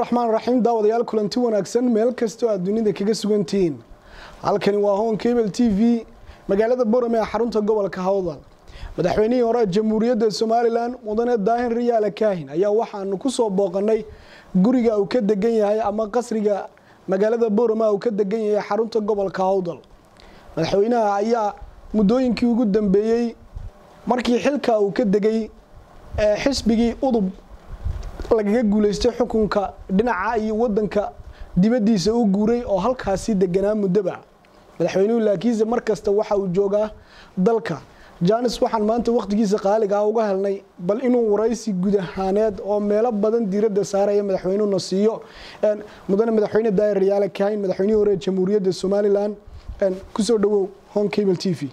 raxmaan raxiim daawadayaal kulanti wanaagsan meel kastoo aad dunida kaga sugantihiin halkani waa hon cable t v magaalada borame ee xarunta gobolka hawdal madaxweynihii hore jamhuuriyadda somalilan mudane daahir riyaale kaahin ayaa waxaanu ku soo booqanay guriga uu ka degan yahay ama qasriga magaalada borame uu ka degan yahay xarunta gobolka hawdal madaxweynaha ayaa muddooyinkii ugu dambeeyey markii xilka uu ka degay xisbigii udub lagaga guuleystay xukunka dhinaca iyo wadanka dibadiisa u guuray oo halkaasi deganaa muddoba madaxweynuhu laakiinse mar kasta waxa uu joogaa dalka janis waxaan maanta wakhtigiisa qaaliga ah uga helnay bal inuu waraysi guud ahaaneed oo meelo badan diiradda saaraya madaxweynuhuna siiyo mudane madaxweyne daahir riyaale kaahin madaxweynihii hore jamhuuriyadda somalilan kusoo dhawow hon cable t v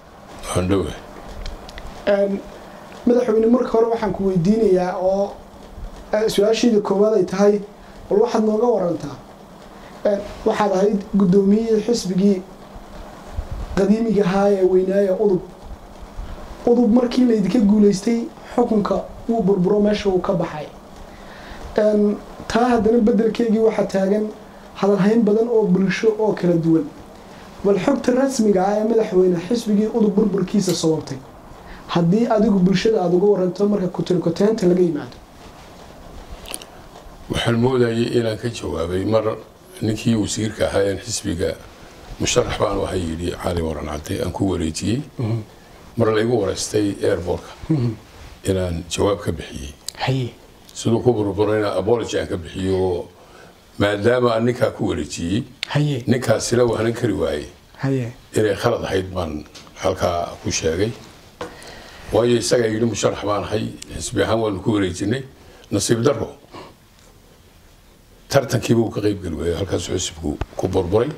madaxweyne marka hore waxaan ku weydiinayaa oo su-aashiida koowaad ay tahay bal waxaad nooga warantaa waxaad ahayd guddoomiyihii xisbigii qadiimiga ahaa ee weynaaya udub udub markii laydinka guuleystay xukunka wuu burburo meesha uu ka baxay taa haddana bedelkeygii waxaa taagan hadalhayn badan oo bulsho oo kala duwan bal xogta rasmiga ah ee madaxweyne xisbigii udub burburkiisa sababtay haddii adigu bulshada aada uga waranto marka kutirkoteenta laga yimaado waxaan moodayay inaan ka jawaabay mar ninkii wasiirka ahaa een xisbiga musharax baan ahay yidhi cali waran cadde aan ku wareejiyey mar laygu wareystay airbortka inaan jawaab ka bixiyey siduu ku burburayna abology aan ka bixiyo maadaama aan ninkaa ku wareejiyey ninkaasila waanan kari waayey inay khalad ahayd baan halkaa ku sheegay waayo isagaa yidhi musharax baan ahay xisbi ahaan waanu ku wareejinay nasiib daro tartankiiba uu ka qayb geli waayey halkaasuu xisbigu ku burburay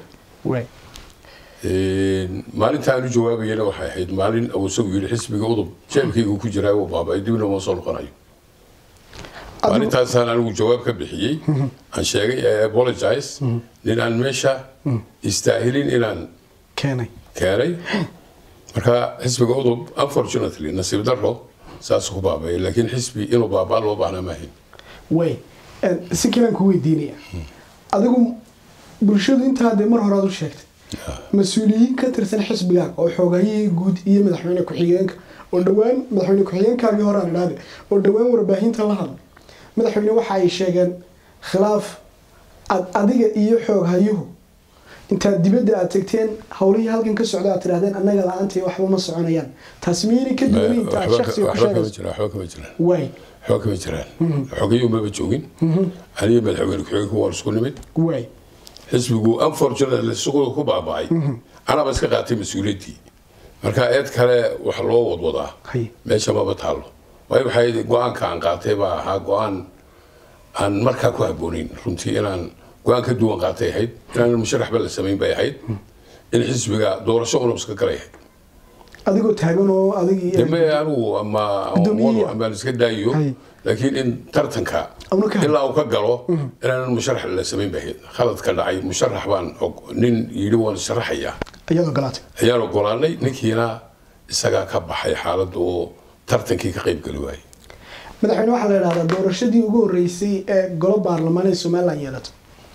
maalinta aanu jawaabayana waxay ahayd maalin uu isagu yidhi xisbiga udub jeebkaygu ku jiraa uu baabay dibna uma soo noqonayo maalintaasaan anigu jawaab ka bixiyey aan sheegay i apologize nin aan meesha istaahilin inaan keenay keenay marka xisbiga udub unfortunately nasiib daro saasuu ku baabay laakiin xisbi inuu baabaa loo baahnaa maahayn way si kalaan ku weydiinaya adigu bulshadu intaa dee mar hore aad u sheegtay mas-uuliyiin ka tirsan xisbigaaga oo xoogayihii guud iyo madaxweyne ku-xigeenka oo dhowaan madaxweyne ku-xigeenkaagii hore aan idhaahde oo dhowaan warbaahinta la hadlay madaxweyne waxa ay sheegeen khilaaf aad adiga iyo xooghayuhu intaad dibadda aad tegteen howlihii halkan ka socda aad tidhahdeen annaga la-aantay waxba ma soconayaan taas miyayna ka duwan inta aad shaksiga ku sheegayso waxba kama jiraan way waxba kama jiraan xogayu maba joogin aniga madaxweyne ku-xigeenku waan isku nimid way xisbigu unfortunately suuqda ku baaba'ay anaaba iska qaatay mas-uuliyaddii marka eed kale wax loo wadwadaa hay meesha maba taallo waayo waxay go-aanka aan qaatay baa ahaa go-aan aan markaa ku habboonayn runtii inaan go-aan ka duwan qaatay ahayd inaan musharaxba la samayn bay ahayd in xisbiga doorasho unab iska galay ahayd adigoo taagan oo adigii dambe anigu ama Guddoomiye. wado amaan iska daayo Hay. laakiin in tartanka Amna ka- ilaa uu ka galo inaanan musharax la samayn bay ahayd khaladka dhacay musharax baan og- nin yidhi waan sharaxaya iyadoo galaatay ayaan ogolaanay ninkiina isagaa ka baxay xaaladda oo tartankii ka qayb geli waayey madaxweyne waxaa la idhahdaa doorashadii ugu horeysay ee golo baarlamaan ee somalilan yeelato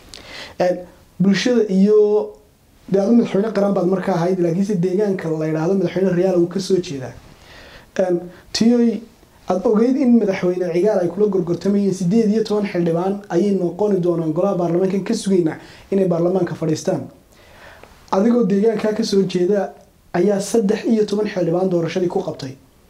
bulshada iyo dee adu madaxweyne qaran baad markaa ahayd laakiinse deegaanka la idhaahdo madaxweyne rayaal uu kasoo jeedaa tiyoy aada ogeyd in madaxweyne cigaal ay kula gorgortamayeen sideed iyo toban xildhibaan ayay noqoni doonaan golaha baarlamaankan ka sugaynaa inay baarlamaanka fadhiistaan adigoo deegaankaa kasoo jeeda ayaa saddex iyo toban xildhibaan doorashadii ku qabtay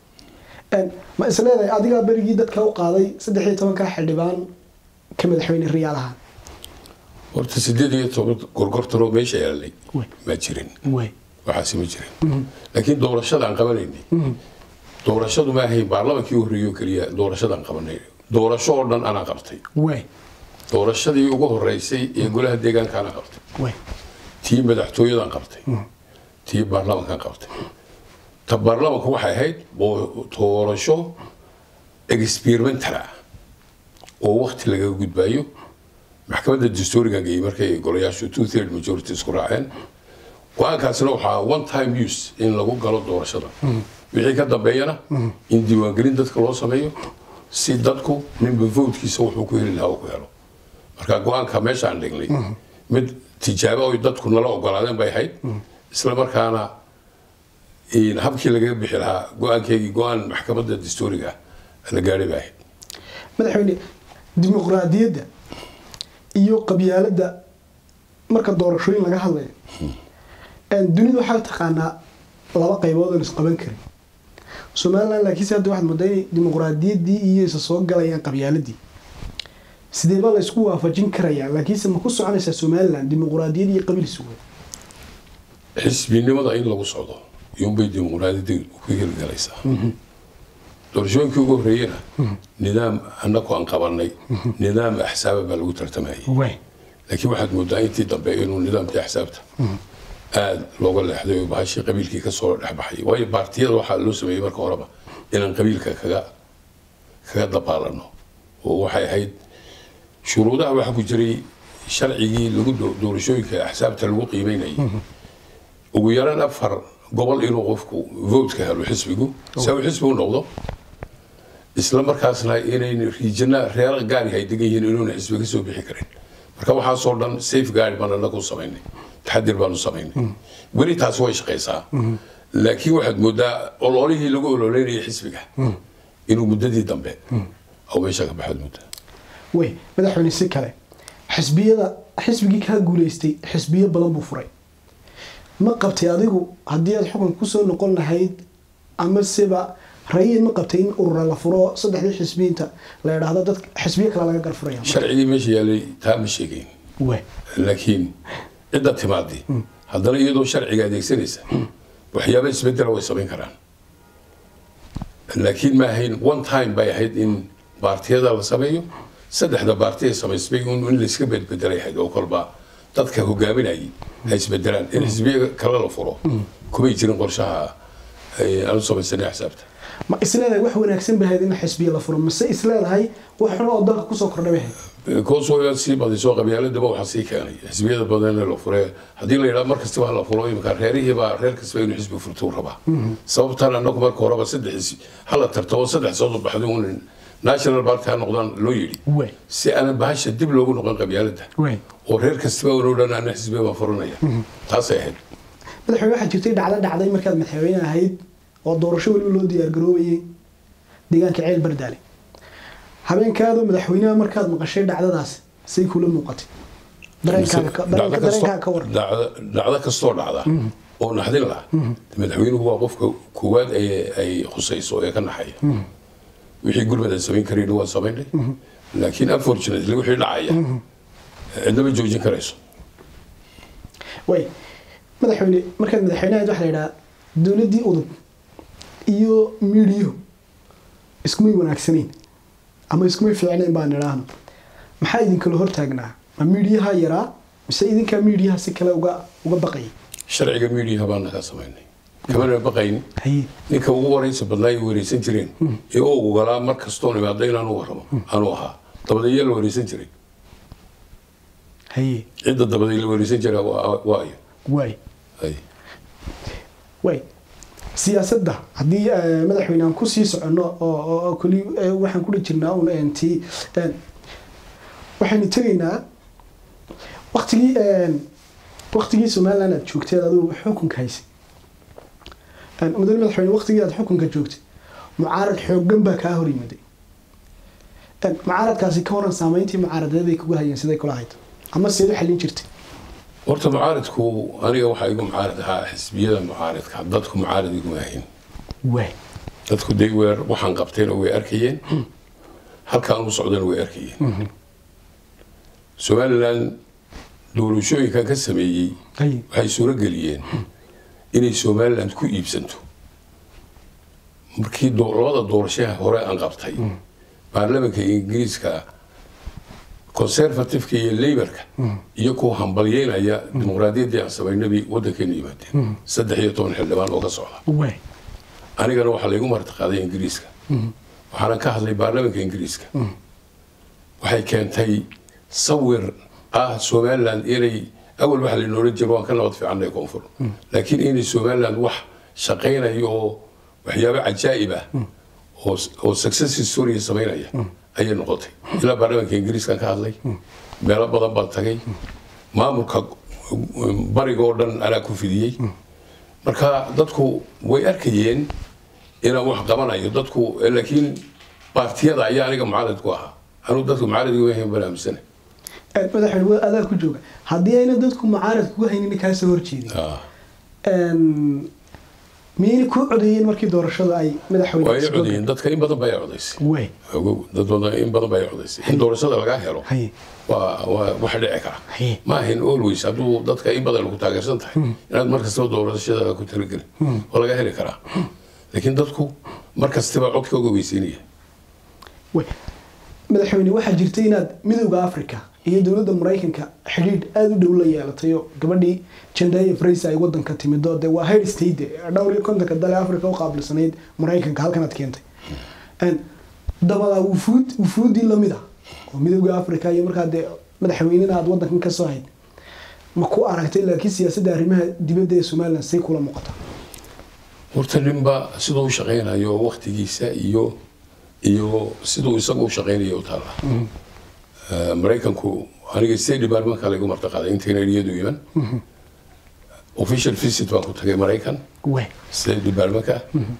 ma isleedahay adigaa berigii dadka u qaaday saddex iyo tobankaa xildhibaan ka madaxweyne riyaalaha horta sideed iyo toban gorgortanoo meesha yaalay Way. ma jirin way waxaasi ma jirin laakiin doorashada aan qabanaynay doorashadu ma ahayn baarlamankii horreeyo keliya doorashadaan qabanay doorasho oo dhan anaa qabtay way doorashadii ugu horeysay ee golaha deegaanka anaa qabtay way tii madaxtooyadan qabtay tii baarlamankan qabtay ta baarlamanku waxay ahayd boo- doorasho experimental ah oo wakti lagaga gudbaayo maxkamadda dastuurigan geeyey markay golayaashu two third majority isku raaceen go-aankaasina waxaa one time use in lagu galo doorashada wixii ka dambeeyana in diiwaangelin dadka loo sameeyo si dadku ninba votekiisa wuxuu ku heli lahaa uu ku helo marka go-aanka meeshaan dhignay mid tijaabo oy dadku nala ogolaadeen bay ahayd isla markaana in habkii lagaga bixi lahaa go-aankeygii go-aan maxkamadda dastuuriga ah la gaadhay bay ahayd madaxweyne dimuqraadiyadda iyo qabyaaladda marka doorashooyin laga hadlayo dunidu waxaa taqaanaa laba qaybood oo isqaban karin somalilan laakiinse hadda waxaad moodaa inay dimuqraadiyaddii iyo isa soo galayaan qabyaaladii sidee baa la isku waafajin karayaa laakiinse ma ku soconaysaa somalilan dimuqraadiyad iyo qabiil isugu xisbinimada in lagu socdo iyuunbay dimuqraadiyadda ku hirgalaysaa doorashooyinkii ugu horreeyena nidaam annagu aan qabanay nidaam axsaaba baa lagu tartamayay laakiin waxaad moodaa intii dambe inuu nidaamkii axsaabta aada looga leexday oo bahashii qabiilkii kasoo dhexbaxay waayo baartiyada waxaa loo sameeyey marka horeba inaan qabiilka kaga kaga dabaalano oo waxay ahayd shuruudaha waxaa ku jiray sharcigii lagu doorashooyinka axsaabta lagu qiimeynayay ugu yaraan afar gobol inuu qofku votka helo xisbigu si uu xisbigu noqdo isla markaasna inayn riijana reer gaari ay degan yihiin inuuna xisbi ka soo bixi karin marka waxaasoo dhan safe guard baan anagu samaynay taxadir baanu samaynay weli taasi way shaqaysaa laakiin waxaad moodaa ololihii lagu ololeynayay xisbiga inuu muddadii dambe oo meesha ka baxaad moodaa wey madaxweyne si kale xisbiyada xisbigii kaa guuleystay xisbiyo badan buu furay ma qabtay adigu haddii aad xukun kusoo noqon lahayd ama seba rayin ma qabtay in urura la furo saddexdii xisbiyiinta la idhaahdo dad xisbiyo kale laga garfuraya sharcigii meesha yaalay taa ma sheegayn wey laakiin cidda timaadii haddana iyadoo sharciga adeegsanaysa waxyaaba isbedela way samayn karaan laakiin ma ahayn one time bay ahayd in baartiyada la sameeyo saddexda baarti ay samaysmay in layska bedbedelay ahayd oo kolba dadka hogaaminayay ay isbedelaan in xisbiya kale la furo kumay jirin qorshaha aanu samaysanay axsaabta ma isleedahay wax wanaagsan bahayd in xisbiya la furo mase isleedahay wax xun oo dalka kusoo kordhay bahayd koosoo sii badisoo qabyaaladaba waxaa sii keenay xisbiyada badan la fure haddii la yidhaha mar kastaba la furo imika reerihiibaa reer kastaba inuu xisbi furtuu rabaa sababtan anagu marka horeba saddex hala tartamo saddex soo baxday un national party ha noqdaan loo yidhi wey si aanan bahasha dib loogu noqon qabyaaladda wey oo reer kastaba unoo dhan ana xisbiya baan furanaya taasay ahayd madaxweyne waxaa jirtay dhacdo dhacday markaad madaxweyne ahayd oo doorasho weliba loo diyaargaroobayay deegaanka ceel bardaale habeenkaadoo madaxweynaha markaad maqashay dhacdadaas say kula muuqatay dareenkaaga ka- dareenka- dareenkaaga ka waran dhacdo kastoo dhacda oo naxdin lah madaxweynuhu waa qofka koowaad ay ay khusayso ee ka naxaya wixii gurmad aan samayn karayn waan samaynay laakiin unfortunately wixii dhacaya cidnama joojin karayso way madaxweyne markaad madaxweyne ahayd waxaa la yidhaha dowladdii udub iyo miidiyuhu iskumay wanaagsanayn ama iskumay fiicnayn baan idhaahno maxaa idinkala hortaagnaa ma miidiyaha yaraa mise idinkaa miidiyaha si kale uga uga baqayay sharciga miidiyaha baan naga samaynay kamana baqayn haye ninka ugu waraysa badnaa ay waraysan jireen ee u ogolaa mar kastoon imaado inaanu warramo anuu ahaa dabadeeyaa la waraysan jiray haye cidda dabadee la waraysan jiraa waa waa ayo waay Ay. way siyaasadda haddii eh, madaxweyne aan kusii soconno oo oo- oo keli eh, waxaan kudhi jirnaa un eh, tii eh, waxaynu tegaynaa waktigii eh, waktigii somaliland aad joogteed adigu xukunka haysay Eh, mudane madaxweyne waktigii aad xukunka joogtay mucaarad xooggan baa kaa hor yimaday Eh, mucaaradkaasi ka waran saameyntii mucaaradeeday kugu hayeen siday kula ahayd ama seed u xallin jirtay horta mucaaridku aniga waxaa igu mucaarid ahaa xisbiyada mucaaridka dadku mucaarid iguma ahayn waay dadku day weer waxaan qabtayna way arkayeen halkaan u socdana way arkayeen somaliland doorashooyinkan ka sameeyey haye waxay suuro geliyeen inay somaliland ku iibsanto markii doo- labada doorashaha hore aan qabtay baarlamanka ingiriiska conservativeka iyo laborka iyo kuwa hambalyeynaya dimuqraadiyaddii aan samaynabay waddankeena yimaadeen saddex iyo toban xildhibaan oo ka socda waay anigana waxaa laygu martiqaaday ingiriiska waxaana ka hadlay baarlamanka ingiriiska waxay keentay sawir ah somaliland inay awal waxa laynoola jiro waan ka nabad fiicannay koonfur laakiin inay somaliland wax shaqaynayo oo waxyaabo cajaa'ib ah oo oo success story samaynaya ayay noqotay ilaa baarlamanka ingiriiskan ka hadlay meelo badan baan tagay maamulka bariga oo dhan anaa ku fidiyey marka dadku way arkayeen inaan wax qabanayo dadku laakiin baartiyada ayaa aniga mucaarid ku ahaa anuu dadku mucaarid uga hayn baan aaminsana madaxweyne waa adaa ku jooga haddii ayna dadku mucaarad kuga haynin kaasoo horjeedin miyayna ku codeeyeen markii doorashada ay madaxweyne waa ay codeeyeen dadka in badan baa ay codaysay way ogow dad badan in badan baa ay codaysay in doorashada lagaa helo Haye. waa waa wax dhici kara Haye. ma ahayn always hadduu dadka in badan ku taageersan tahay inaad mar kastaba doorashada ku talagelin oo laga heli karaa laakiin dadku mar kastaba codka uga weysiinaya way madaxweyne waxaa jirta inaad midowda africa iyo dowladda maraykanka xidhiidh aada u dhow la yeelatay oo gabadhii jandaya fraysa ay wadanka timid oo dee waa head state dhowr iyo kontonka dale africa u qaabilsanayd maraykanka halkanaad keentay Een, dabadaa wufuud wufuudii lamid ah oo midowda africa iyo markaa dee madaxweynena aad wadankan ka soo hayd ma ku aragtay laakiin siyaasadda arrimaha dibadda ee somalilan say kula muuqata horta ninba siduu u shaqaynayo waktigiisa iyo iyo siduu isagu u shaqaynayo u taala Eh, maraykanku aniga state departmentka lagu martaqaaday intayna iyadu iman official visit baan ku tagay maraykan way state departmentka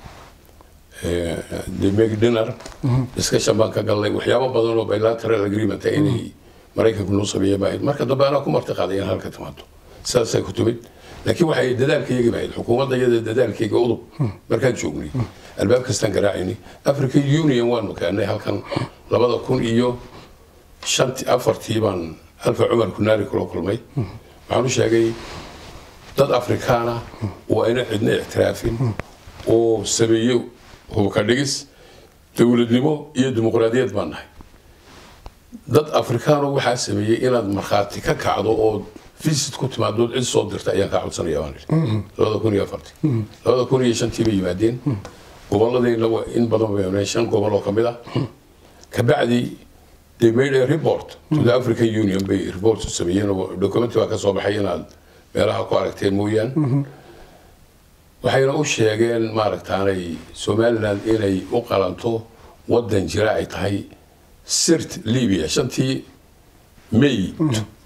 Eh, the make dinner discussion baan ka galnay waxyaabo badan oo bilateral agreement ah inay maraykanku noo sameeya baa ahayd marka dambe anaa ku martaqaaday in halka timaado sidaasay ku timid laakiin waxay dadaalkayga bahayd xukuumadda iyada dadaalkayga udub markaan joognay albaab kastaan garaacaynay african union waanu keenay halkan labada kun iyo shanti afartii baan alfa cumar kunaari kula kulmay waxaan u sheegay dad afrikaana oo ayna cidna ictiraafin oo sameeyo hubka dhigis dowladnimo iyo dimuqraadiyad baan nahay dad afrikaano waxaa sameeyey inaad markhaati ka kacdo oo visit ku timaadood cid soo dirta ayaan kaa codsanaya baan idhi labada kun iyo afartii labada kun iyo shantii bay yimaadeen gobolladeenna waa in badan bay yimaadeen shan gobol oo ka mid ah kabacdi they made a report to the African Union bay report sameeyeen oo document baa ka soo baxay inaad meelaha ku aragteen mooyaan waxayna u sheegeen maaragtaanay somaliland inay u qalanto wadan jira ay tahay sirt libya shantii may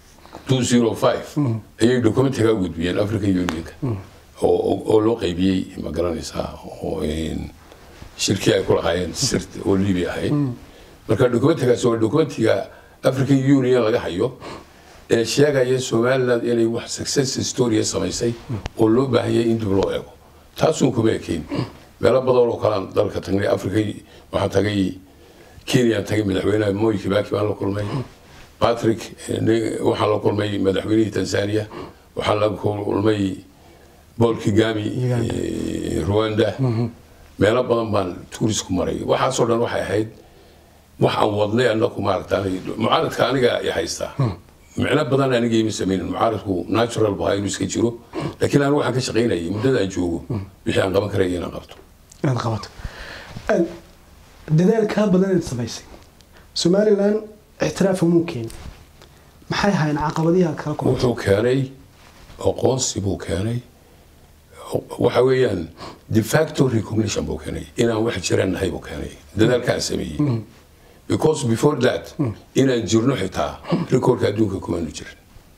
205 ayay documentiga u gudbiyeen african unionka oo- oo oo loo qaybiyey ma garanaysaa oo een, shirkii ay ku lahaayeen sirt oo libya ahayd marka documentigaas waa documentiga african union laga hayo ee sheegaya somaliland inay wax success story samaysay oo loo baahanyay in dib loo eego taasuun kuma ekeyn meelo badan oo kalaan dalka tagnay africa waxaan tagay kenya tagay madaxweynaha moi kibaki baan la kulmay patrick eh, nin- waxaan la kulmay madaxweynihii tanzania waxaan la kulmay paul kigami Uganda. eh, rwanda meelo badan baan tuuris ku maray waxaasoo dhan waxay ahayd wax aan wadnay anaku maaragta mucaaradka aniga i haystaa micno badan aniga ima sameynin mucaaradku natural bu ahaa inuu iska jiro laakiin anigu waxaan ka shaqaynayay muddada aan joogo wixii aan qaban karaya inaan qabto inaad qabato Een, dadaal kaa badan inaad samaysay somalilan ictiraaf umuu keenin maxay ahayn caqabadihi aad kala kulantay wuxuu keenay aqoonsi buu keenay waxa weeyaan de facto recognition buu keenay inaan wax jiraan nahay buu keenay dadaalkaan sameeyey because before that inaan jirno xitaa recordka adduunka kumaanu jirin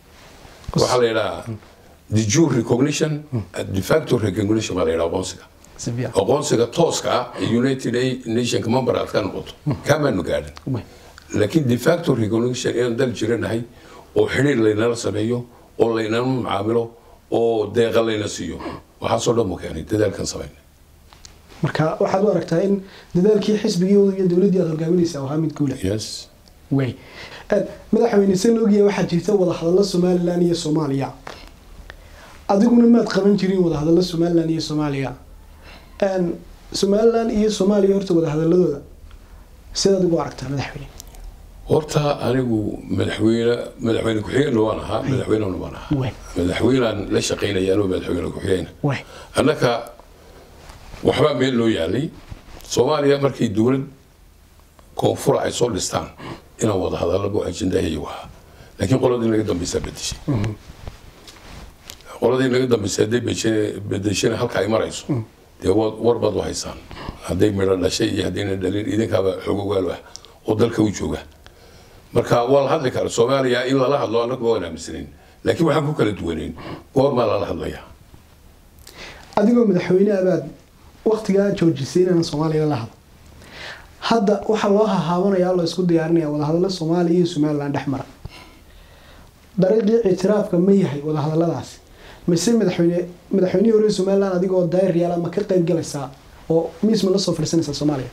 waxaa la yidhahaa the jure recognition de facto recognition baa la yidhaha aqoonsiga si fiican aqoonsiga tooska ah ee united nationka member aad ka noqoto kamaanu gaadhin Way. laakiin de facto recognition inaan dal jiranahay oo xidhiir laynala sameeyo oo laynala macaamilo oo deeqa layna siiyo waxaasoo dhan buu keenay dadaalkan samayn marka waxaad u aragtaa in dadaalkii xisbigii iyo dowladdii aad hogaaminaysa ahaa mid guula yes way Een, madaxweyne sen ogyahay waxaa jirta wadahadallo somalilan iyo soomaaliya adiguna maad qaban jirin wadahadallo somalilan iyo soomaaliya Een, somalilan iyo soomaaliya horta wadahadaladooda sidaad ugu aragtaa madaxweyne horta anigu madaxweyne madaxweyne ku-xigeenna waan ahaa madaxweynena waan ahaa Way. madaxweynaan la shaqaynaya anoo madaxweyne ku-xigeenna way annaka waxbaa meel loo yaalay soomaaliya markay dowlad koonfura ay soo dhistaan inaan wada hadalabo ajendahayagu ahaa laakiin qoladii naga dambaysaa bedeshay qoladii naga dambaysa hadday bedeshe- bedeshana halka ay marayso dee wa- war baad u haysaan hadday midho dhashay iyo haddayna dhalin idinkaaba xoog ogaal ah oo dalka u jooga marka waa la hadli kara soomaaliya in lala hadlo annagu waan aaminsanayn laakiin waxaan ku kala duwanayn goormaa lala hadlayaa adigoo madaxweyne abaad waktigaa joojisay inaan soomaaliya la hadlo hadda waxaa loo hahaabanayaa loo isku diyaarinaya wadahadallo soomaaliya iyo somalilan dhex mara dariiqii ictiraafka ma yahay wadahadaladaasi mise madaxweyne madaxweynihii hore somalilan adigoo daayiryaala ma ka qayb galaysaa oo miis ma la soo fadhiisanaysaa soomaaliya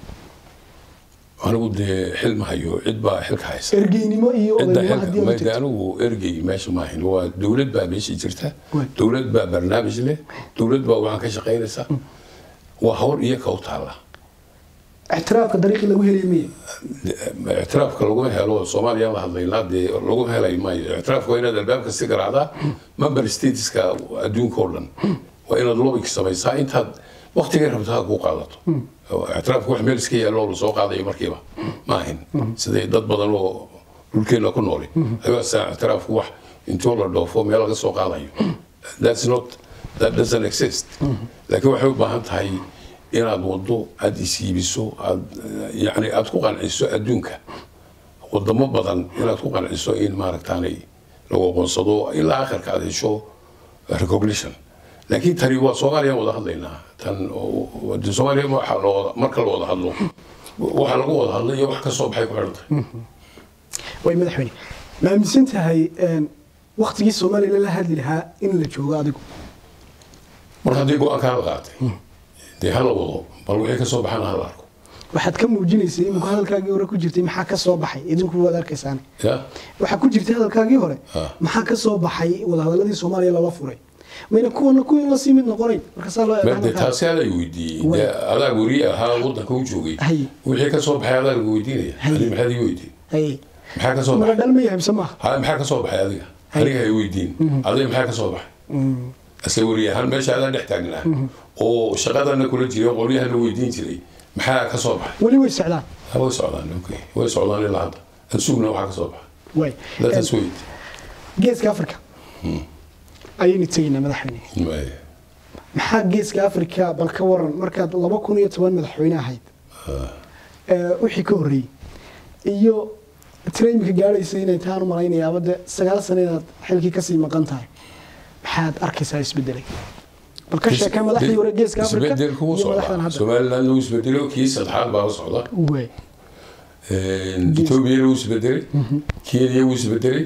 anigu dee xil ma hayo cid baa xilka haysa ergeynimo iyo cidda odaynimo xilka haddii aad mayde jirto anigu ergey meesha maahin waa dowlad baa meesha jirta Waay. dowlad baa barnaamij leh dowlad baa waxaan ka shaqaynaysaa waa hawl iyo ka u taalla ictiraafka dariiqii lagu helaya miya ictiraafka lagu helo soomaaliya la hadlaynaa dee lagu helay maayo ictiraafka waa inaad albaabka si garaacdaa member stateska adduunka oo dhan waa inaad lobbyka samaysaa intaad waktigay rabto ha kuu qaadato ictiraafka wax meel iska yaalo oo lasoo qaadayo markiiba maahin siday dad badan oo dhulkeena ku nooli ayaasaa ictiraafku wax intuu la dhoofo meel laga soo qaadayo that's not that doesn't exist laakiin waxay u baahan tahay inaad wado aada isiibiso aad yani aada ku qanciso adduunka wadamo badan inaad ku qanciso in maaragtaanay lagu aqoonsado ilaa akhirka aad hesho recognition laakiin tani waa soomaaliya wada hadlaynaa tan oo- de soomaaliya waxaa la wada- marka la wada hadlo waxaa lagu wada hadlay iyo wax ka soo baxay ku xidhan tahay way madaxweyne ma aaminsan tahay waktigii soomaaliya la hadli lahaa in la joogo adigu marka haddii go-aankaa la qaatay dee hala wado bal wixii ka soo baxana hala arko waxaad ka muujinaysay iminku hadalkaagii hore ku jirtay maxaa ka soo baxay idinku waad arkaysaan ya waxaa ku jirtay hadalkaagii hore Ah. maxaa ka soo baxay wadahadaladii soomaaliya lala furay mayna kuwana kuwii lasii mid noqonayn markaasaa loo eega de hadalkaaga. taasi adaa weydiiyey Way. dee adaa weri ahaa wadanka u joogay Hay. wixii ka soo baxay adaa lagu weydiinaya Hay. ani maxaad ii weydiin Hay. maxaa ka soo mala baxay dhal ma yahay mise maaha ha maxaa ka soo baxay adiga aniga hay weydiin adiga maxaa ka soo baxay asla weri ahaan meesha adaa dhex taagnaa oo shaqadana kula jiray qolyahana weydiin jiray maxaa ka soo baxay weli way socdaan ha way socdaan okay way socdaan ilaa hadda aan sugna waxaa ka soo baxay way let us wait geeska africa ayaynu tegaynaa madaxweyne Way. maxaa geeska africa bal ka waran markaad laba kun iyo toban madaxweyne ahayd ee, wixii ka horreeyey iyo tira imika gaadhaysa inay taan u malaynayaaba de sagaal sano inaad xilkii kasii maqan tahay maxaad arkaysaa isbedelay bal ka sheekay madaxdii hore geeska africa isbedelku wuu iyo madaxdan socdaa hadda somaliland wuu isbedelo kii saddexaad baa la socda way etoobiyana wuu isbedelay kenya wuu isbedelay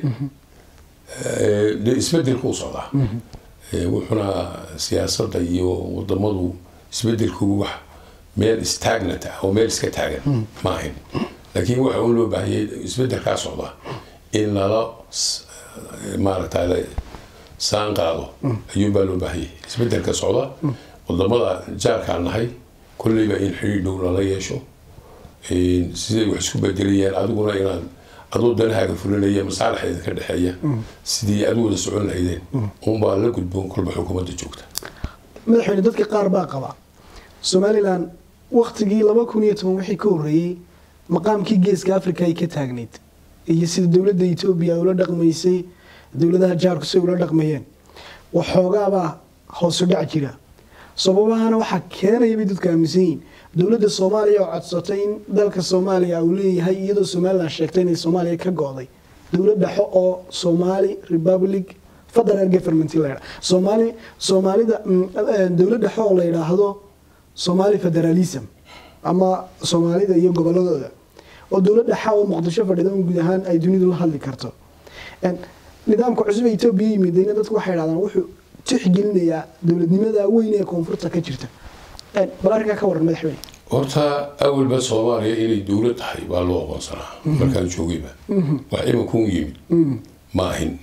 de isbedelku wuu socdaa Eh, wuxuuna siyaasadda iyo wadamadu isbedelku wax meel stagnant ah oo meel iska taagan ma ahayn laakiin waxa un loo baahanyay isbedelkaa socda in lala s- maaragta la saan qaado ayuunbaa loo baahanyay isbedelka socda wadamada jaarkaan nahay kolleyba in xidhiidh dhow lala yeesho Een, siday wax isku bedelayaan adiguna inaad adoo danahaaga fulinaya masaalixeeda ka dhexeeya sidii aad u wada socon lahaydeen unbaa la gudboon kolba xukuumadda joogta madaxweyne dadka qaar baa qaba somalilan waktigii laba kun iyo toban wixii ka horreeyey maqaamkii geeska africa ay ka taagnayd iyo sida dowladda etoobiya ay ula dhaqmaysay dowladaha jaarku say ula dhaqmayeen waxoogaabaa hoosu dhac jira sababahana waxaa keenaya bay dadku aaminsan yihiin dowladda soomaaliya oo codsatay in dalka soomaaliya uu leeyahay iyadoo somalilan sheegtay inay soomaaliya ka go'day dowlad dhexo oo somali republic federal government la yidhaahdo soomaali soomaalida mm, eh, dowlad dhexo oo la yidhaahdo somali federalism ama soomaalida iyo goboladooda oo dowlad dhexa oo muqdisho fadhida un guud ahaan ay dunidu la hadli karto En, nidaamka cusub ee etoobiya yimidayna dadku waxay dhahdaan wuxuu tixgelinayaa dowladnimada weyn ee koonfurta ka jirta En, bal arrinkaa ka waran madaxweyne horta awalba soomaaliya inay dowlad tahay baa loo aqoonsanaa markaan joogayba wax imankun yimid ma ahin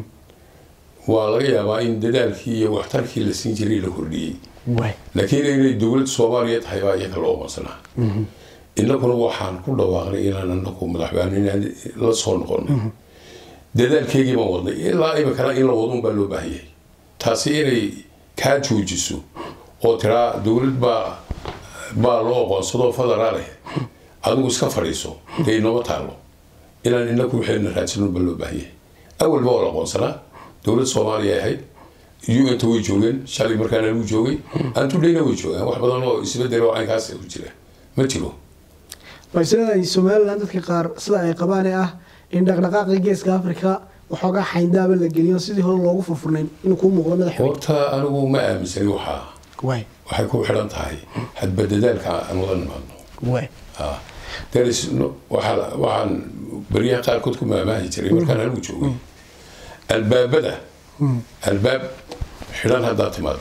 waa laga yaabaa in dadaalkii iyo waxtarkii la siin jiray la kordhiyey laakiin inay dowlad soomaaliya tahay baa iyaga loo aqoonsanaa innaguna waxaan ku dhawaaqnay inaan anagu madaxweyne la soo noqono dadaalkeygii baan wadnay ilaa imikana in la wadun baa loo baahan yahay taasi inay kaa joojiso oo tiraa dowlad baa baa loo aqoonsado federaaleh adigu iska fadhiiso dee inooma taalo inaan inagu waxayna raadsanon baa loo baahan yahay awalba waa la aqoonsanaa dowlad soomaaliya ahayd un-ta way joogeen shalay markaan anigu joogay antudhayna way joogaan wax badan oo isbedel oo caynkaas ku jira ma jiro balse somalilan dadka qaar sida ay qabaan ee ah in dhaqdhaqaaqii geeska afrika waxoogaa xayndaaba la geliyo sidii hore loogu furfurnayn inuu kuu muuqdo madaxweyne horta anigu ma aaminsani waxaa waay waxay ku xidhan tahay hadba dadaalka aan wada nimaadno waay Ah, there is no- waxaa- waxaan baryaha qaarkood ku maamaahi jiray markaan anigu joogay albaabada albaab xidhan haddaad timaado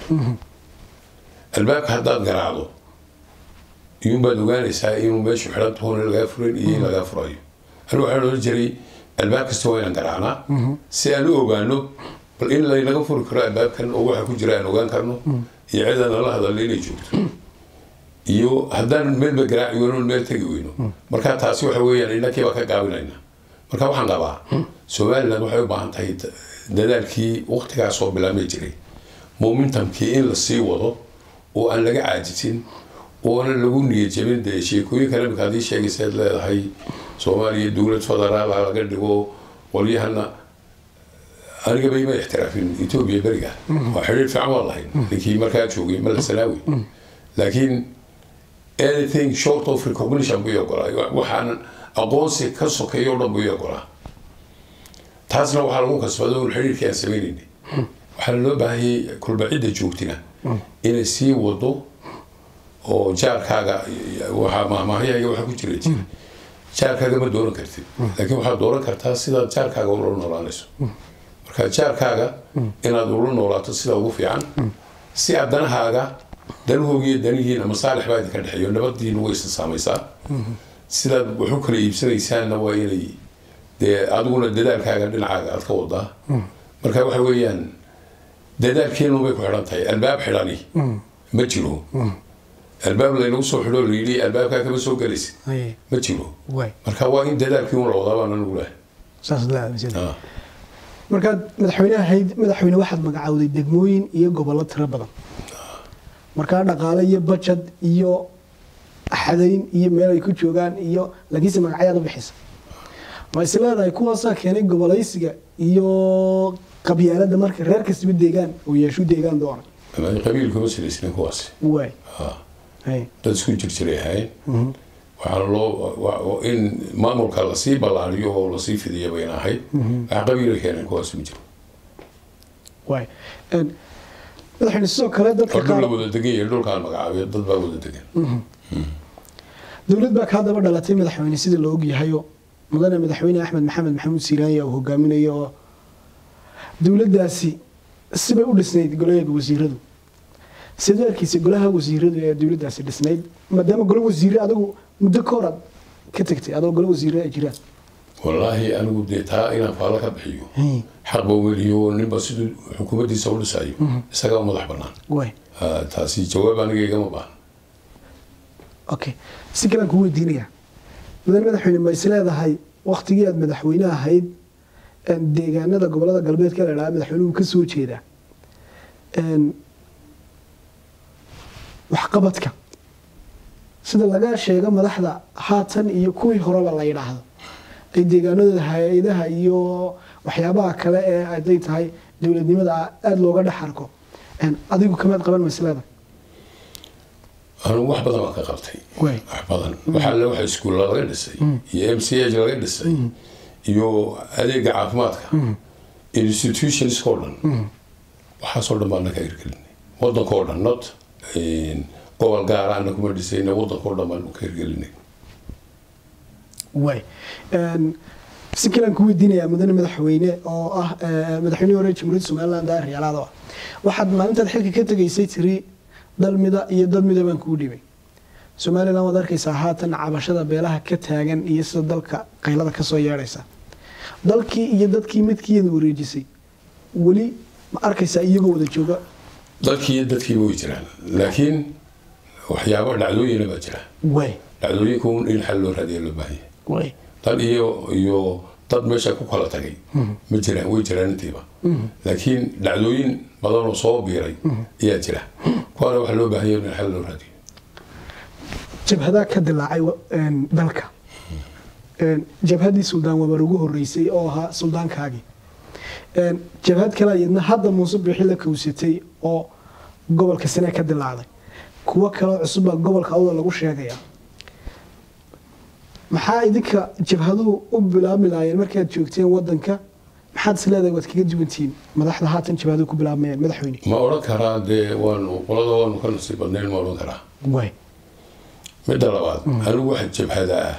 albaabka haddaad garaacdo iyuunbaad ogaanaysaa inuu meeshu xidhan tahoona lagaa furan iyo in lagaa furayo anigu waxaan odhan jiray albaab kasta waa inaan garaacnaa si aan u ogaano bal in laynaga furi karo albaabkan oo waxa ku jira aan ogaan karno iyo cidaan nala hadalna inay joogto iyo haddaan meelba garaaci weyno meel tegi weyno marka taasi waxa weeyaan innakii baa ka gaabinayna marka waxaan qabaa somaliland waxay u baahan tahay da- dadaalkii waqtigaas oo bilaabmay jiray momentumkii in la sii wado oo aan laga caajisin oonan lagu niyad jebin dee sheekooyinkan imika haddii sheegaysaad leedahay soomaaliya dowlad federaala laga dhigo qolyahana aniga bay ma ixtiraafin etoobiya beriga waa xidhiir fiican waa lahayn ninkii markaa joogay mala salaawi laakiin anything short of recognition buu ogolaa waxaan aqoonsi ka sokeeyo o dhan buu ogolaa taasna waxaa lagu kasbaday un xidhiirkii aan sameynaynay waxaana loo baahanyay kulba cidda joogtina inay sii wado oo jaarkaaga waxaa mahmaahyaga waxa ku jira jira jaarkaaga ma dooran kartid laakiin waxaad dooran kartaa sidaad jaarkaaga ula noolaanayso marka jaarkaaga inaad ula noolaato sida ugu fiican si aad danahaaga danahoogiiyo danihiina masaalix baa idinka dhexeeyo nabadiina way isa saamaysaa sidaad wax u kala iibsanaysaanna waa inay dee adiguna dadaalkaaga dhinacaaga aad ka wadaa marka waxa weeyaan dadaalkeenu bay ku xidhan tahay albaab xidhani ma jiro albaab laynagu soo xidho layidhi albaabkaa kama soo gelaysid Haye, ma jiro waay marka waa in dadaalkii un la wadaa baan anigu lehay saas la aaminsan Ah. markaad madaxweyne ahayd madaxweyne waxaad magacowday degmooyin iyo gobollo tiro badan markaa dhaqaale iyo bajad iyo axadayn iyo meel ay ku joogaan iyo laakiinse magacyaad u bixisa ma is leedahay kuwaasaa keenay gobolaysiga iyo qabyaalada marka reer kastaba deegaan oo yeeshu deegaan doona Ama qabiilkuma silaysnin kuwaasi waay Ah. Haye. dad isku jirjiray ahayn waxaana loo wa- wa- in maamulka lasii ballaariyo oo lasii fidiya bayna ahayd waxa qabiila keeneen kuwaas ma jiro waay Een, madaxweyne sidoo kale dadka oo dhul qaar la wada degan yahay dhulkaan magacaabiyo dad baa wada degan dowlad baa kaa daba dhalatay madaxweyne sida la ogyahayo mudane madaxweyne axmed maxamed maxamuud siiraanya uu hogaaminayo oo dowladdaasi sibay u dhisnayd golaheeda wasiiradu sidee arkiisa golaha wasiiradu ee dowladdaasi dhisnayd maadaama golo wasiire adigu muddo ka hor aad ka tagtay adoo golo wasiire ay jiraan wallaahi anigu dee taa inaan faalo ka bixiyo xaq ba weliyo ninba siduu xukuumaddiisa u dhisayo isagaa u madax bannaan waay Ah, taasi jawaab aniga igama baahan okay si kalaan kuu weydiinayaa mudane madaxweyne ma is leedahay waktigii aad madaxweyne ahayd een, deegaanada gobolada galbeedka la idhaha madaxweynuhu ka soo jeedaa een, waxqabadka sida laga sheego madaxda haatan iyo kuwii horeba la yidhaahdo ay deegaanadooda hay-adaha iyo waxyaabaha kale ee haday tahay dowladnimada aada looga dhex arko een, adigu kamaad qaban ma is leedahay anigu wax badan baan ka qabtay waay wax badan waxaa le waxa iskuulla laga dhisay iyo m c h laga dhisay iyo adeega caafimaadka institutionska oo dhan waxaasoo dhan baan ka hirgelinay wadanka oo dhan not gobol gaara ana kuma dhisayna wadanka oo dhan baan ka hirgelinay waay Een, si kalaan ku weydiinayaa mudane madaxweyne oo ah eh, madaxweynihii hore jamhuuriyadda somaliland daahir yaalaado ah waxaad maalintaad xilka ka tegaysay tiri dal mida iyo dad mida baan kuu dhibay somaliland waad arkaysaa haatan cabashada beelaha ka taagan iyo sida dalka qaylada kasoo yeedhaysa dalkii iyo dadkii midkiiyada wareejisay weli ma arkaysaa iyagoo wada jooga dadkii iyo dadkiiba way jiraan laakiin waxyaabo dhacdooyina baa jira waay dhacdooyinka un in xal loo raadiya loo baahan yahay waay dad iyo iyo dad meesha ku kala tagay ma jiraan way jiraan intiiba laakiin dhacdooyin badan oo soo biiray ayaa jira kuwaana waxaa loo baahan yahay in xal loo raadiyo jabhadaa ka dilaacay wa- een, dalka Een, jabhaddii suldaan wabar ugu horeysay oo ahaa suldaankaagii Een, jabhad kale iyadna hadda muuse bixi la kowsatay oo gobolka sane ka dilaacday kuwo kaleo cusub baa gobolka awda lagu sheegayaa maxaa idinka jabhaduhu u bilaabmi lahaayeen markaad joogteen wadanka maxaad is leedahay waad kaga duwantihiin madaxda haatan jabhaduhu ku bilaabmayaan madaxweyne ma odhan karaa dee waanu qolada waanu ka nasiib badnayn ma odhan karaa way midda labaad anigu waxa jabhada ah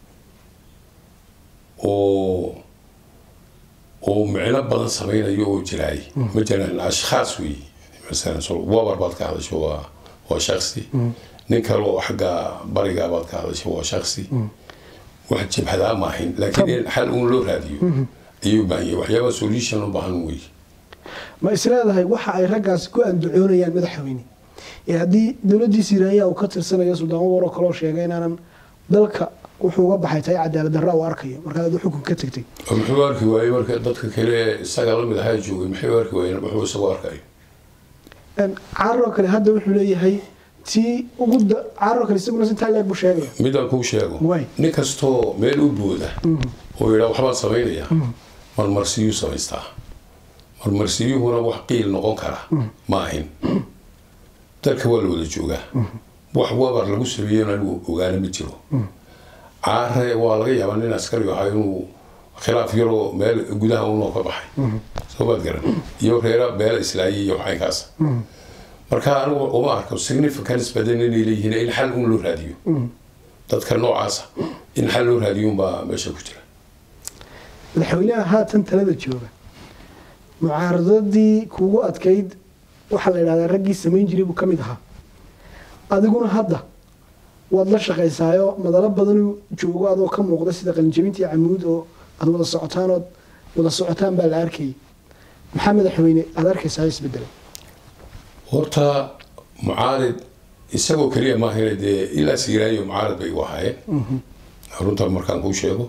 oo oo micno badan samaynayo oo jiraay ma jiraan ashkhaas wey masalan so- wabar baad ka hadasho waa waa shaksi nin kale oo xagga bariga baad ka hadasho waa shaksi wax jabhadaa ma ahayn laakiin in xal uun loo raadiyo ayuu baahan yahay waxyaaba solution u baahan wey ma is leedahay waxa ay raggaasi ku andacoonayaan madaxweyne ee haddii dowladdiisa iraanya uu ka tirsanayo suldaan waroo kaloo sheegay inaanan dalka wuxuu uga baxay tahay cadaalad darra uu arkayo markaad adu xukun ka tagtay oo muxuu arki waayey marka dadka kale ee isaga lamid ahaa joogay maxay u arki waayeen wuxuu isagoo arkayo caaroo kale hadda wuxuu leeyahay tii ugu da- caaroo kale isaguna si taaleeg buu sheegaya midaan kuu sheego Waay. nin kastoo meel u booda oo yidhaa waxbaan samaynaya marmarsiyuu samaystaa marmarsiyuhuna wax qiil noqon kara ma ahin dalka waa la wada joogaa wax wabar lagu sameeyena anigu ogaana ma jiro caare waa laga yaabaa nin askari ahaa inuu khilaaf yaroo meel gudaha unoo ka baxay soo baad garan iyo reera beela islaayay iyo waxaynkaas marka anigu uma arko significance badan inay leeyihiin in xal un loo raadiyo dadka noocaasa in xal loo raadiyo unbaa meesha ku jira madaxweynaha haatan talada jooga mucaaradadii kuugu adkayd waxaa la yidhahdaa raggii samayn jiray buu ka mid ahaa adiguna hadda waad la shaqaysaayo madalo badanuu joogo adoo ka muuqda sida qalinjabintii camuud oo aad wada socotaan ood wada socotaan baa la arkayay maxaa madaxweyne aad arkaysaa isbedelay horta mucaarid isagoo keliya maahane dee ilaa siiraayo mucaarid bay u ahaayeen runta markaan kuu sheego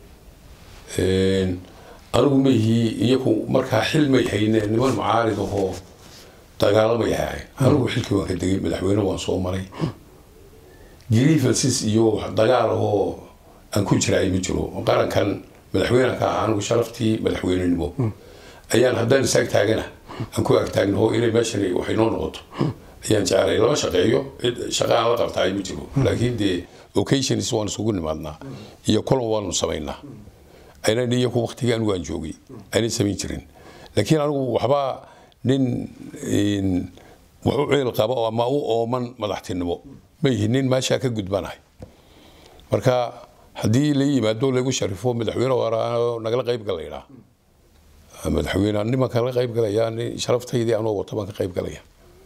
anigu maihii iyaku markaa xil may hayne niman mucaarid ahoo dagaalamay ahaayeen anigu xilkii waan ka degay madaxweyne waan soo maray grievances iyo wax dagaal ahoo aan ku jiraay ma jiro qarankan madaxweyneha ka ahaa anigu sharaftii madaxweynenimo ayaan haddaan isaag taagana aan ku agtaagnaho inay meeshan waxay noo noqoto ayaan jeclay lama shaqeeyo cid shaqa aan la qabtaay ma jiro laakiin dee occasions waan isugu nimaadnaa iyo kulan waanu samaynaa aynan iyaku waktigii anigu aan joogay aynay samayn jirin laakiin anigu waxba nin wax u ceel qaba ama u ooman madaxtinimo ma yihin nin meeshaa ka gudbanahay marka haddii la yimaado lagu sharifo madaxweyne waara nagala qayb galayna madaxweyne nimanka la qayb galaya sharaftaydii anoo wato baan ka qayb galaya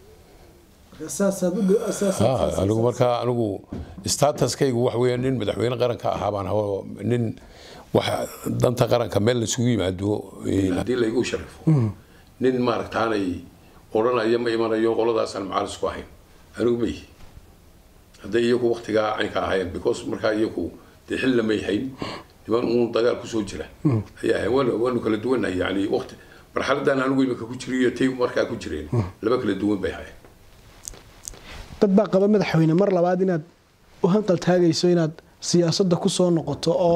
anigu markaa anigu statuskaygu wax weeyaan nin madaxweyne qaranka ahaa baan aho nin waxa danta qaranka meel laisugu yimaado haddii laygu sharifo nin maaragtaanay odhanaya ma imanayo qoladaasaan macaarisku ahayn anigu ma yihi hadday iyaku waktigaa caynka ahaayeen because markaa iyaku dee xilla may hayn niman uun dagaal kusoo jira ayaa ahayn waanu waanu kala duwannahay yani wakti marxaladan anigu imika ku jiriyo tay markaa ku jireen laba kala duwan bay ahayn dad baa qaba madaxweyne mar labaad inaad u hanqal taagayso inaad siyaasadda ku soo noqoto oo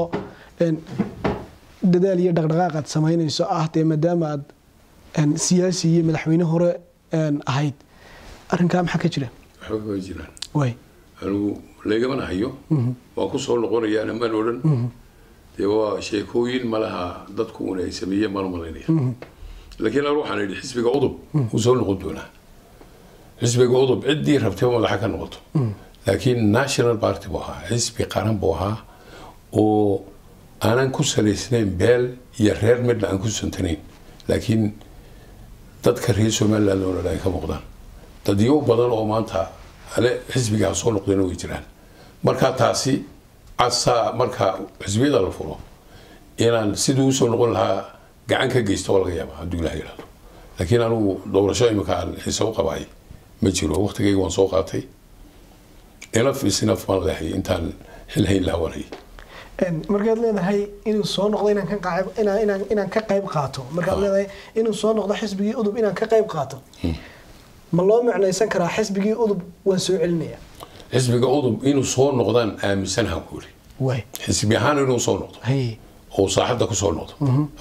dadaal iyo dhaqdhaqaaq aad samaynayso ah dee maadaama aad siyaasi iyo madaxweyne hore ahayd arrinkaa maxaa ka jira waxba kama jiraan way anigu lagamana hayo waan ku soo noqonayaana maan odhan dee waa sheekooyin malaha dadku un ay sameeyeen mana malaynaya laakiin anu waxaan idhi xisbiga udub wuu soo noqon doonaa xisbiga udub ciddii rabtay madaxa ka noqoto laakiin national party buu ahaa xisbi qaran buu ahaa oo aanan ku salaysnayn beel iyo reer midna aan ku santanayn laakiin dadka reer somaliland oo dhan ay ka muuqdaan dadyo badan oo maanta ale xisbigaa soo noqdayna way jiraan marka taasi casaa marka xisbiyada la furo inaan siduu usoo noqon lahaa gacan ka geysto waa laga yaaba hadduu ilaha yidhahdo laakiin anigu doorasho imika aan xiise u qabaay ma jiro waqtigayga waan soo qaatay enaf isnaf baan leehay intaan xil hayn lahawanay markaad leedahay inuu soo noqdo inaan ka qayb inaan inaan inaan ka qayb qaato markaad leedahay inuu soo noqdo xisbigii udub inaan ka qayb qaato ma loo macnaysan karaa xisbigii udub waan soo celinaya xisbiga udub inuu soo noqdaan aaminsanahan ku yiri way xisbi ahaan inuu soo noqdo hay oo saaxadda ku soo noqdo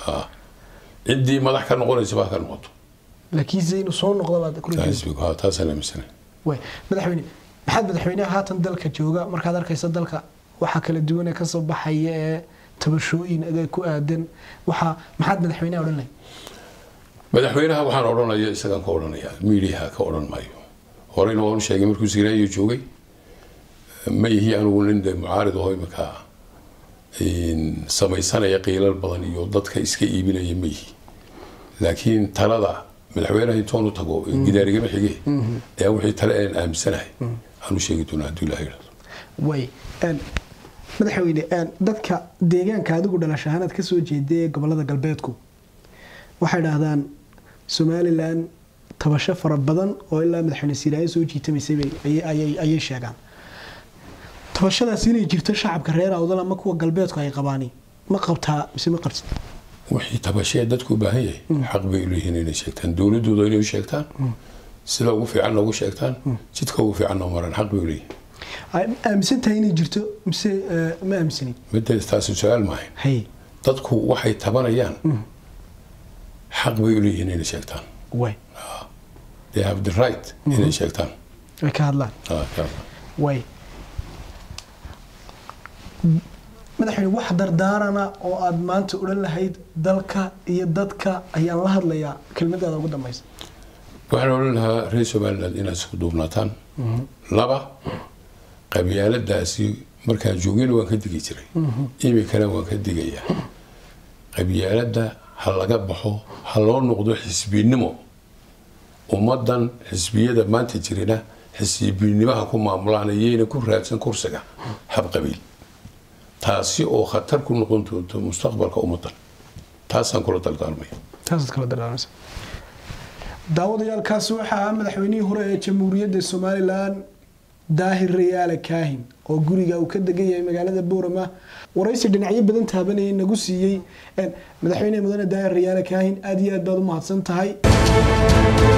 ciddii madax ka noqonaysa baa ka noqoto laakiinse inuu soo noqdo baad ku leedahay xisbigu taasaan aaminsanahay way madaxweyne maxaad madaxweynaha haatan dalka jooga markaad arkaysa dalka waxaa kala duwan ee kasoo baxaya ee tabashooyin adeeg ku aadan waxaa maxaad madaxweynaha odhan lahay madaxweynaha waxaan odhanaya isagaan ka odhanaya miidiyaha ka odhan maayo horeyna waanu sheegay markuu siiraayo joogay ma yihi anigu nin de mucaarid aho iminka samaysanaya qiilal badan iyo dadka iska iibinaya ma yihi laakiin talada madaxweynaha intoonu tago gidaarigama xige ayaa wixii tale aan aaminsanahay aanu sheegi doonaa hadduu ilaha yidhahdo way madaxweyne dadka deegaanka adigu dhalasho ahaanaad ka soo jeeday ee gobolada galbeedku waxay dhahdaan somalilan tabasho fara badan oo ilaa madaxweyne siiraayo soo jiitamaysay ayay sheegaan tabashadaas inay jirto shacabka reer awdal ama kuwa galbeedku ay qabaani ma qabtaa mise ma qabtid wixii tabashee dadku u baahan yahay xaq bay u leeyihiin inay sheegtaan dowladooda inay u sheegtaan sida ugu fiicanna ugu sheegtaan jidka ugu fiicanna u maraan xaq bay u leeyihiin aaminsan tahay inay jirto mise ma aaminsanin midda taasi su-aal maahayn hay dadku waxay tabanayaan xaq bay u leeyihiin inay sheegtaan way they have the right inay sheegtaan ay ka hadlaan Ah, ka- way madaxweyne wax dardaarana oo aad maanta odhan lahayd dalka iyo dadka ayaan la hadlayaa kelmadaada ugu dambaysa waxaan odhan lahaa reer somaliland inaad isku duubnaataan laba qabyaaladaasi markaan joogina waan ka digi jiray imikana waan ka digayaa qabyaaladda ha laga baxo ha loo noqdo xisbinimo ummadan xisbiyada maanta jirina xisbinimaha ku maamulaan iyayna ku raadsan kursiga habqabiil taasi oo khatar ku noqon doonto mustaqbalka ummadan taasaan kula daldaalmaya taasaad kala dardaarmaysa daawadayaalkaasi waxaa ah madaxweynihii hore ee jamhuuriyadda somalilan daahir rayaale kaahin oo guriga uu ka degan yahay magaalada boorama waraysi dhinacyo badan taabanayay nagu siiyey madaxweynehi mudane daahir rayaale kaahin aad iyo aad baad u mahadsan tahay